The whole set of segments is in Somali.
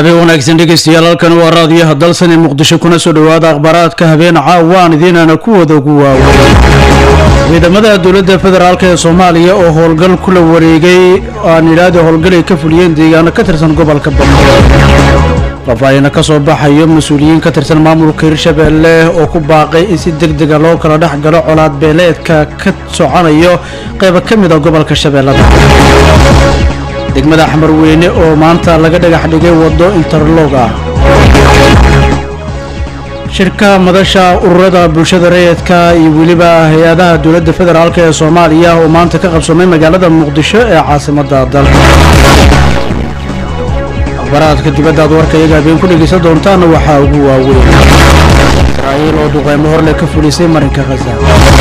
habeen wanaagsan dhegeystayaal halkan waa raadiyaha dalsan ee muqdisho kuna soo dhowaada akhbaaraadka habeen caawaan idiinana kuwada ugu waaweyn ciidamada dowladda federaalk ee soomaaliya oo howlgal kula wareegay aan idhaahda howlgal ay ka fuliyeen deegaano ka tirsan gobolka banmudug faahfaahina ka soo baxayo mas-uuliyiin ka tirsan maamulka hirshabeelle oo ku baaqay in si deg dega loo kala dhex galo colaad beeleedka ka soconayo qayba ka mid a gobolka shabeellada degmada xamarweyne oo maanta laga dhagax dhigay waddo interlog ah shirka madasha ururada bulshada rayidka iyo weliba hay-adaha dowladda federaalk ee soomaaliya oo maanta ka qabsoomay magaalada muqdisho ee caasimadda dalka akhbaraadka dibadda aad warka iyaga habeen ku dhegeysan doontaana waxaa ugu waaweyn israa'iil oo duqeymo horle ka fulisay marinka khaza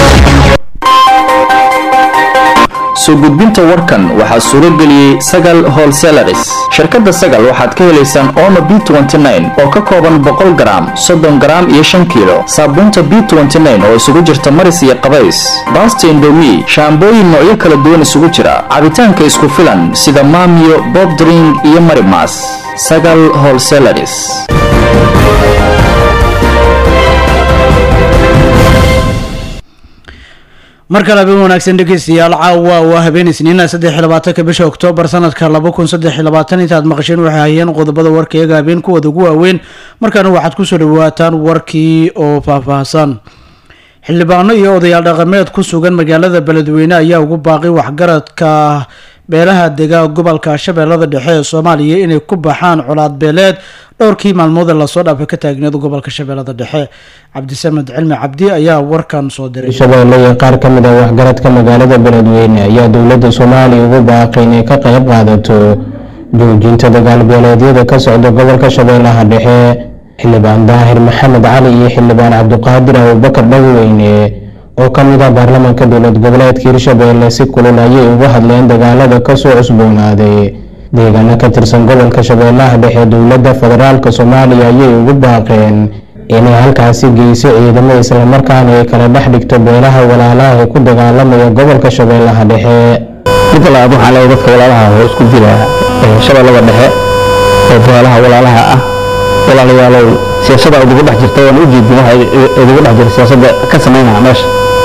soo gudbinta warkan waxaa suuro geliyey sagal holselaris shirkadda sagal waxaad ka helaysaan omo b oo ka kooban boqol garaam soddon garaam iyo shan kiilo saabuunta b oo isugu jirta maris iyo qabays baasta indomi shaambooyin noocyo kala duwan isugu jira cabitaanka isku filan sida maamiyo bobdring iyo marimas sagal holselaris mar kale habeen wanaagsan dhegeystayaal caawa waa habeen isniina saddex iyo labaatanka bisha oktoobar sanadka laba kun saddex iyo labaatan intaad maqasheen waxay hayeen qodobada warka iyaga habeen kuwada ugu waaweyn markaana waxaad kusoo dhawaataan warkii oo faahfaahsan xildhibaano iyo odayaal dhaqameed ku sugan magaalada beledweyne ayaa ugu baaqay waxgaradka beelaha dega gobolka shabeellada dhexe ee soomaaliya inay ku baxaan colaad beeleed dhowrkii maalmoodee lasoo dhaafay ka taagneed gobolka shabeellada dhexe cabdisamed cilmi cabdi ayaa warkan soo diray shabeelle iyo qaar ka mid ah waxgaradka magaalada beledweyne ayaa dowladda soomaaliya ugu baaqay inay ka qayb qaadato joojinta dagaal beeleedyada ka socda gobolka shabeellaha dhexe xildhibaan daahir maxamed cali iyo xildhibaan cabdiqaadir abubakar dhagweyne oo ka mid ah baarlamaanka dowlad goboleedka hirshabeelle si kulul ayay uga hadleen dagaalada kasoo cusboonaaday deegaano ka tirsan gobolka shabeellaha dhexe dowladda federaalk soomaaliya ayay ugu baaqeen inay halkaasi geyso ciidamo islamarkaana ay kala dhex dhigto beelaha walaalaha ee ku dagaalamaya gobolka shabeellaha dhexe midda labaad waxaa leeyahay dadka walaalaha oo isku jira shabeellada dhexe oo beelaha walaalaha ah walaalayaalow siyaasada idigu dhex jirta waan ujeedin waxa idigu dhex jira siyaasadda ka samaynaya meesha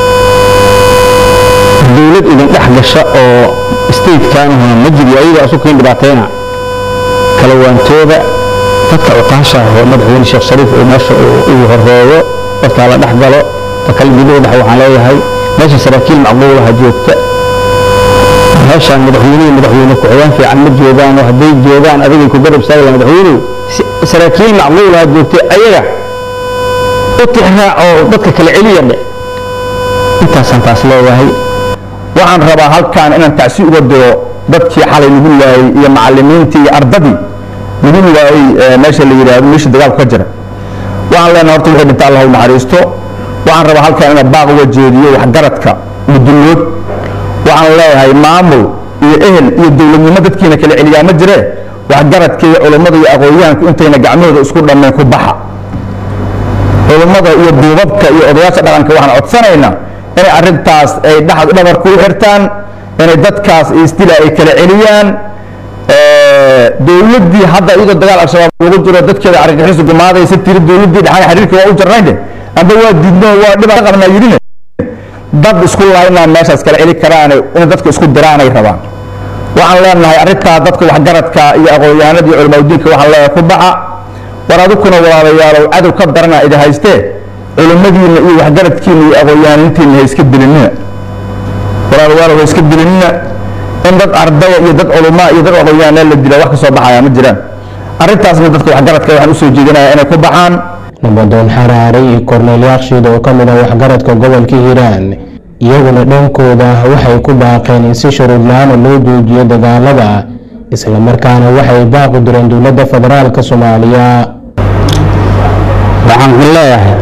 dowlad idin dhex gasha oo statekanahuna ma jiri ayaga isu keen dhibaatayna kala waantooda dadka cuqaasha oo madaxweyne sheekh shariif oo meesha uu horeeyo dadkaa la dhex galo takal miduu dhex waxaan leeyahay meesha saraakiil macquulaha joogta meeshaan madaxweynihii madaxweyne ku-xigeen fiican ma joogaan oo hadday joogaan adigay ku garab istaagla madaxweynuhu saraakiil macquulaha joogta ayaga u tixraac oo dadka kala celiya dhe intaasaan taas leeyahay waxaan rabaa halkaan inaan tacsi uga diro dadkii xalay lagu waayey iyo macalimiintii iyo ardadii lagu waayey meesha la yidhaahdo meesha dagaalku ka jira waxaan leenahay horta wixii dhinta allah u naxariisto waxaan rabaa halkaan inaan baaq uga jeediyo waxgaradka mudullood waxaan leeyahay maamul iyo ehel iyo dowladnimo dadkiina kala celiyaa ma jire waxgaradka iyo culummada iyo aqoonyahanku intayna gacmahooda isku dhammeen ku baxa culummada iyo duubabka iyo odayaasha dhaqanka waxaan codsanaynaa inay arrintaas ay dhabar ku xirtaan inay dadkaas isdila ay kala celiyaan dowladdii hadda iyadoo dagaal al-shabaab lagu jiro dadkeeda argagixisu gumaadaysa tiri dowladdii dhexan xiriirka waa u jarnaynde amba waa diidno waa dhibaa qabnaa yidhine dad isku laynaa meeshaas kala celi karaan inay dadka isku diraanay rabaan waxaan leenahay arrintaa dadka waxgaradka iyo aqoon-yahanada iyo culamaadudiinka waxaan leenahay ku baxa war adukuna walaalayaalow cadow ka darana idi haystee culimmadiina iyo waxgaradkiina iyo aqoon-yahanintiina ha iska dilinina walaalayaalow ha iska dilinina in dad ardaya iyo dad culumaa iyo dad aqoon-yahanee la dila wax ka soo baxaya ma jiraan arrintaasna dadka waxgaradka waxaan usoo jeedinaya inay ku baxaan nabadoon xaraare iyo korneel yakshiid oo ka mid ah waxgaradka gobolka hiiraan iyaguna dhankooda waxay ku baaqeen in si shuruud la-aana loo joojiyo dagaalada islamarkaana waxay baaqu direen dowladda federaalk soomaaliya waxaan ku leeyahay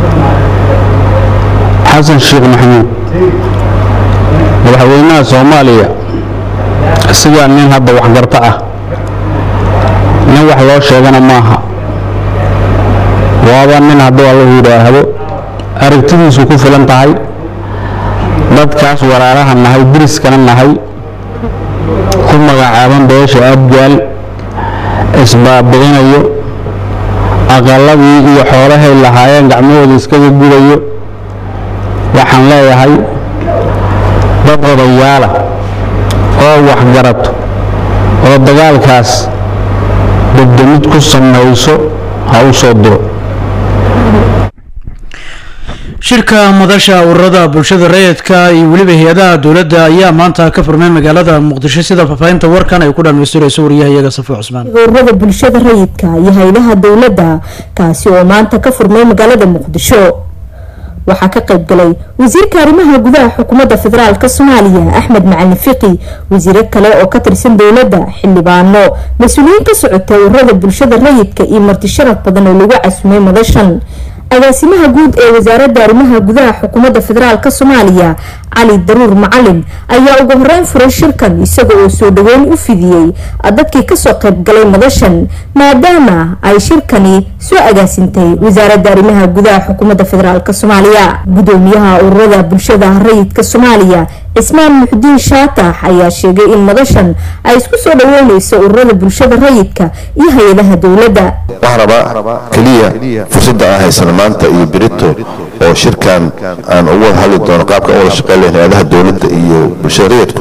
xasan sheekh maxamuud madaxweynaha soomaaliya isagaa nin hadda waxgarto ah nin wax loo sheegana maaha waaba nin hadduu allahu yidhaahdo aragtidiisu ku filan tahay dadkaas walaalaha nahay diriskana nahay ku magacaaban beesha abgaal isbaabicinayo aqaladii iyo xoolahay lahaayeen gacmahooda iskaga gudayo waxaan leeyahay dad odayaala oo waxgarato oo dagaalkaas degdemid ku samayso ha u soo diro shirka madasha ururada bulshada rayidka iyo weliba hay-adaha dowladda ayaa maanta ka furmay magaalada muqdisho sida faahfaahinta warkan ay ku dhamaystirayso wariyahayaga safo cusmaan ururada bulshada rayidka iyo haylaha dowladda kaasi oo maanta ka furmay magaalada muqdisho waxaa ka qayb galay wasiirka arrimaha gudaha xukuumadda federaalk soomaaliya axmed macalin fiqi wasiiro kale oo ka tirsan dowladda xildhibaano mas-uuliyiin ka socota ururada bulshada rayidka iyo marti sharaf badan oo lagu casumay madashan agaasimaha guud ee wasaaradda arrimaha gudaha xukuumadda federaalk soomaaliya cali daruur macalin ayaa ugu horeyn furay shirkan isaga oo soo dhaweyn u fidiyey dadkii kasoo qayb galay madashan maadaama ay shirkani soo agaasintay wasaaradda arrimaha gudaha xukuumadda federaalk soomaaliya gudoomiyaha ururada bulshada rayidka soomaaliya cismaan muxudiin shaatax ayaa sheegay in madashan ay isku soo dhaweyneyso ururada bulshada rayidka iyo hay-adaha dowladda waxaan rabaa keliya fursadda aan haysano maanta iyo berito oo shirkan aan ugu wada hadli doono qaabka aan wada shaqeyn lahayn hay-adaha dowladda iyo bulshada rayidku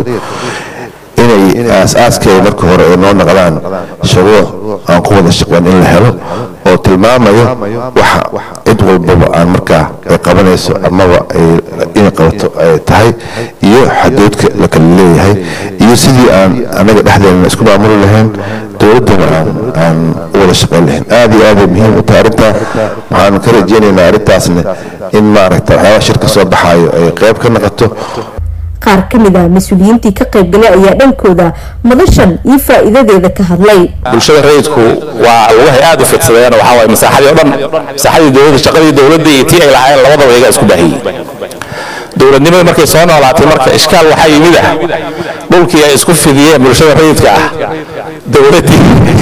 inay aas-aaskeeda marka hore ay noo noqdaan shuruuc aan ku wada shaqeyn in la helo oo tilmaamayo waxa cid walbaba aan markaa ay qabanayso amaba inay qabato ay tahay iyo xaduudka la kala leeyahay iyo sidii aan anaga dhexdeena isku maamuli lahayn dowladdana aan aan u wada shaqeyn lahayn aada iyo aaday muhiim u tahay arrintaa waxaan ka rajeynaynaa arrintaasna in maaragta waxyaabaha shirka soo baxaayo ay qayb ka noqoto qaar ka mid ah mas-uuliyiintii ka qayb galay ayaa dhankooda madashan iyo faa-iidadeeda ka hadlay bulshada rayidku waa lugahay aada u fidsadeen waxaa waaye masaaxadii o dhan masaaxadii dowladda shaqadii dowladda iyo tii ay lahaayeen labadaba iyagaa isku baahiyey dowladnimada markay soo noolaatay marka ishkaal waxaa yimid ah dhulkii ay isku fidiyeen bulshada rayidka ah dowladdii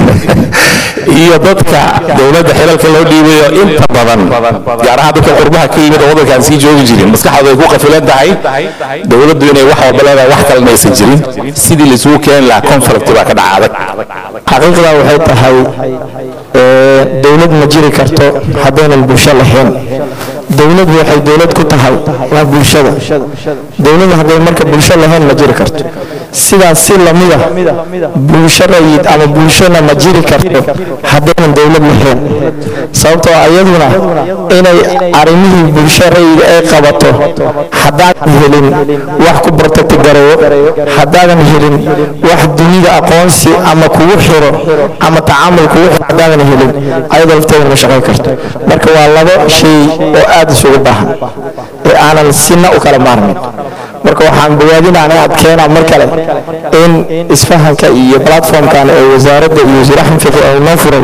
iyo dadka dowladda xilalka loo dhiibayo inta badan gaar ahaan dadka qurbaha ka yimid oo waddankaan sii joogi jirin maskaxdooda ay ku qafilan tahay dowladdu inay wax walba leedahay wax kalena aysan jirin sidii laisugu keeni lahaa conflict baa ka dhaca adag xaqiiqda waxay tahay dowlad ma jiri karto haddaynan bulsho lahayn dowlad waxay dowlad ku tahay waa bulshada dowlad hadday marka bulsho lahayn ma jiri karto sidaas si lamida bulsho rayid ama bulshona ma jiri karto haddaynan dowlad lahayn sababtoo ayaduna inay arrimihii bulsho rayid ay qabato haddaadan helin wax ku bartatigareeyo haddaadan helin wax dunida aqoonsi ama kugu xiro ama tacaamul kugu xiro haddaadan helin ayadoo lafteeda ma shaqayn karto marka waa labo shay oo aada isugu baahan ee aanan sina u kala maarmin marka waxaan bogaadinaan aad keenaa mar kale in isfahanka iyo platformkan ee wasaaradda iyo wasiir axmed fiqi ay noo furay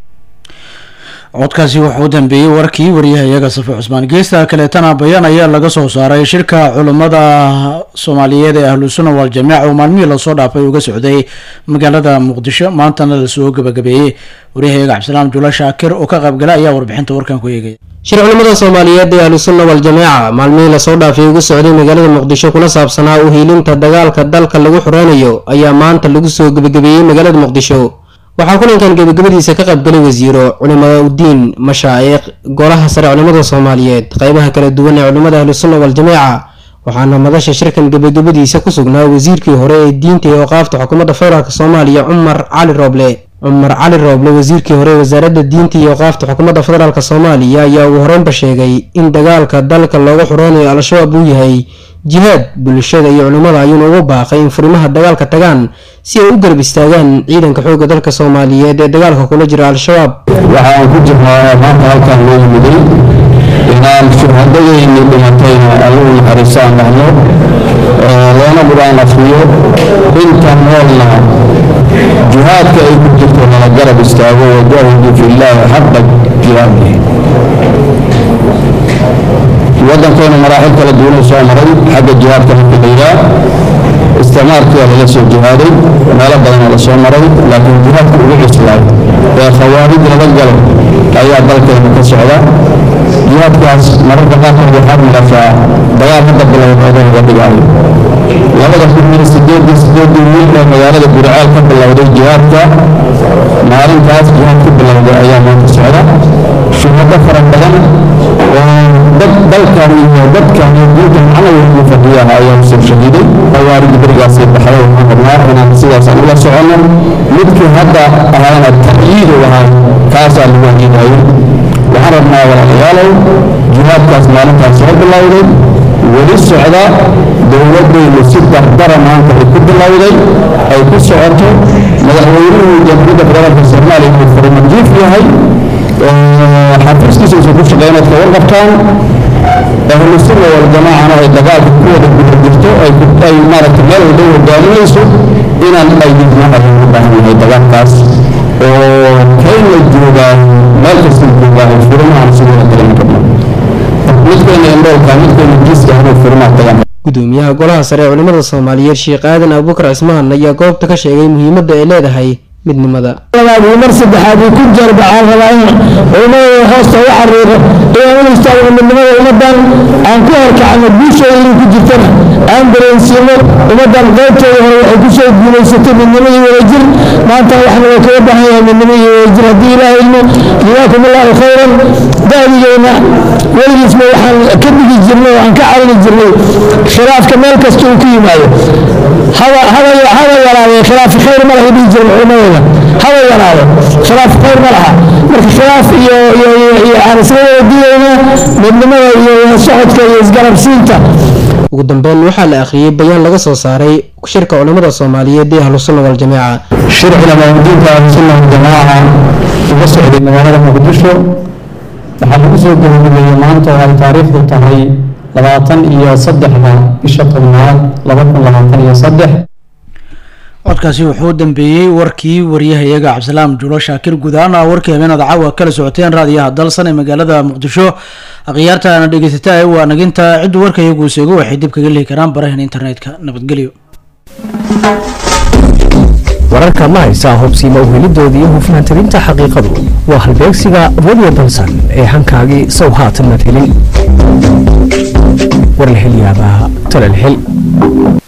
codkaasi wuxuu u dambeeyey warkii wariyahayaga safe cusmaan geesta kaleetana bayaan ayaa laga soo saaray shirka culummada soomaaliyeed ee ahlu sunna waljamiica oo maalmihii lasoo dhaafay uga socday magaalada muqdisho maantana lasoo gabagabeeyey waryahayaga cabdisalaam jula shaakir oo ka qaybgala ayaa warbixinta warkan ku eegaya shir culimmada soomaaliyeed ee ahlu sunna waljamaaca maalmihii lasoo dhaafay ugu socday magaalada muqdisho kuna saabsanaa u hiilinta dagaalka dalka lagu xoreynayo ayaa maanta lagu soo gebagabeeyey magaalada muqdisho waxaa kulankan gebagabadiisa ka qaybgalay wasiiro culimada udiin mashaa'iq golaha sare culimmada soomaaliyeed qeybaha kala duwan ee culimmada ahlu sunna waljamaaca waxaana madasha shirkan gebagabadiisa ku sugnaa wasiirkii hore ee diinta ee oqaafta xukuumadda federaalk soomaaliya cumar cali rooble cumar cali rooble wasiirkii hore ee wasaaradda diinta iyo oqaafta xukuumadda federaalk soomaaliya ayaa ugu horeynba sheegay in dagaalka dalka looga xoreynayo al-shabaab uu yahay jihaad bulshada iyo culimmada ayuuna ugu baaqay in furimaha dagaalka tagaan si ay u garab istaagaan ciidanka xoogga dalka soomaaliyeed ee dagaalka kula jira al-shabaab waxaan ku jirnaa maanta halkaan loo yimiday inaan shuhadadayni dhimatayna allagu naxariisaan dhahno loona qur-aan afriyo inta noolna jihaadka ay ku jirto nala garab istaago wajahidu fillaahi xaqa jihaadihi waddankeena maraaxil kala duwanuu soo maray xagga jihaadka marka la yidhaah isticmaalkii waa laga soo jihaaday meelo badanoo la soo maray laakiin jihaadka ugu cuslaay ee khawaarij laga galo ayaa dalkeena ka socda jihaadkaas mararka qaarkood waxaad marasaa dagaal hadda bilowd odan uga dhigaayo labada kun iyo sideedii sideedii wiil ee magaalada guriceel ka bilowday jihaadka maalintaas jihaad ku bilowday ayaa maanta socda shuhado fara badan oo dad dalkan iyo dadkan iyo diinta macno weyn u fadhiyaha ayaa kusoo shahiiday awaarid berigaasii baxday waxaan rabnaa inaan sidaasaan ula soconno midkii hadda ahaana ta'yiidu ahaa kaasaa lagu hajiinayo waxaan rabnaa walaalayaalow jihaadkaas maalintaas soo bilowday weli socda dowladaynu si dardara maanta ay ku bilowday ay ku socoto madaxweynuhu jamhuuriyadda federaalka soomaaliya uu farmajiif yahay xafiiskiisa uusan ku shaqeyn ood ka warqabtaan ahlu sunna waljamaacana ay dagaalka ku wada guda jirto ay maaragtay meel walba hogaaminayso inaan aydinna ayaan u baahan yahay dagaalkaas oo kayna joogaa meel kasta joogaa ay furimahan sidooda kale in kabna midkeena indhoolka midkeena jiiska inuu furimaha tagaan gudoomiyaha golaha sare ee culimada soomaaliyeed sheekh aadan abubakar cismaan ayaa goobta ka sheegay muhiimadda ay leedahay midnimada mar saddexaad uu ku jarbacaan rabaa in culimadooda hoosta u xariiro inaan u istaagno midnimada ummadan aan ku horkacno guushooda inay ku jirtana aan dareensiino ummadan qaybtooda hore waxay ku soo guulaysatay midnimo iyo wadajir maanta waxna waa kaga baahan yahay midnimo iyo wadajir haddii ilaah ilmo jazaakum allahu khayran da'digeyna weligiisna waxaan ka dhigi jirnay oo aan ka calini jirnay khilaafka meel kasta uu ku yimaado haba yaraadee khilaaf khayr ma laha dhihi jiran culimadooda haba yaraado khilaaf khayr ma laha marka khilaaf iyo aan isla wada digayna midnimada iyo socodka iyo isgarabsiinta ugu dambeyn waxaa la akhriyey bayaan laga soo saaray shirka culimada soomaaliyeed ee ahlusunna waljamaaca shir culamaauddiinka ahlusunna waljamaaca uga socday magaalada muqdisho waxaa lagu soo gabagabeeyey maanta oo ay taariikhdu tahay labaatan iyo saddexda bisha tobnaad laba kun labaatan iyo saddex codkaasi wuxuu u dambeeyey warkii waryahayaga cabdisalaam juulo shaakir gudaana warkii habeenada caawa kala socoteen raadiyaha dalsan ee magaalada muqdisho akhyaartaana dhegeysata waa naginta ciddu warkayagu seego waxay dib kaga lihi karaan barahan internetka nabadgelyo wararka ma haysaa hubsiima uhelidooda iyo hufnaantirinta xaqiiqadu waa halbeegsiga radio dalsan ee hankaagii sow haatan mad helin war la helyaabaa tala la hel